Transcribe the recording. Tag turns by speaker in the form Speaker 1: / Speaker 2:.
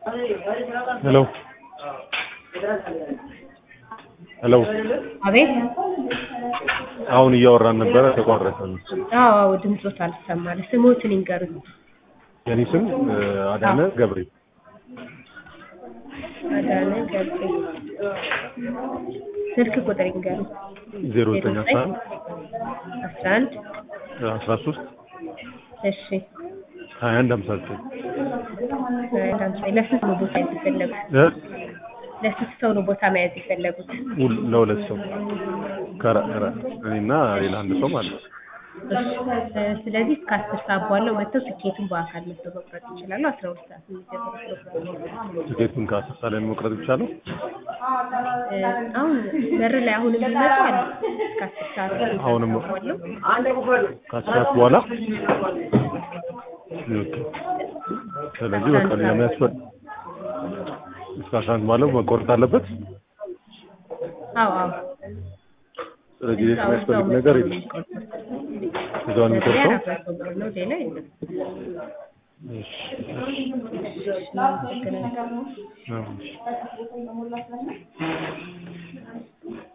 Speaker 1: ሄሎ ሄሎ
Speaker 2: አቤት
Speaker 1: አሁን እያወራን ነበረ ተቋረጠ።
Speaker 2: አዎ አዎ ድምፆት አልሰማል ስሞትን ይንገሩኝ
Speaker 1: የኔ ስም አዳነ ገብሬ
Speaker 2: አዳነ ገብሬ ስልክ ቁጥር ይንገሩኝ
Speaker 1: ዜሮ ዘጠኝ አስራ አንድ
Speaker 2: አስራ አንድ
Speaker 1: አስራ ሶስት
Speaker 2: እሺ
Speaker 1: ሀያ አንድ ሀምሳ ዘጠኝ
Speaker 2: ለስንት ነው ቦታ የፈለጉት
Speaker 1: እ?
Speaker 2: ለስንት ሰው ነው ቦታ መያዝ የፈለጉት
Speaker 1: ሁል- ለሁለት ሰው ከራ- ከራ- እኔና ሌላ አንድ ሰው ማለት ነው።
Speaker 2: እሺ እ፣ ስለዚህ እስከ አስር ሰዓት ባለው መጥተው ትኬቱን በአካል መጥተው መቁረጥ ይችላሉ አስራ ሁለት ሰዓት የሚጀምረው ፕሮግራም
Speaker 1: ትኬቱን ከአስር ሰዓት ላይ ነው መቁረጥ ይቻላል።
Speaker 2: እ፣ አሁን በር ላይ አሁን የሚመጡ አለ እስከ አስር ሰዓት
Speaker 1: አሁንም
Speaker 2: ባለው
Speaker 1: ከአስር ሰዓት በኋላ ኦኬ። ስለዚህ በቃ ሌላ የሚያስፈል እስከ አስራ አንድ ባለው መቆረጥ አለበት።
Speaker 2: አዎ አዎ
Speaker 1: ስለዚህ ሌላ የሚያስፈልግ ነገር የለም። እዛው ነው
Speaker 2: መግቢያ
Speaker 1: የሚቆርጠው።
Speaker 2: አራት መቶ ብር ነው ሌላ የለም
Speaker 1: እሺ፣
Speaker 2: እናመሰግናለን
Speaker 1: አዎ፣ እሺ።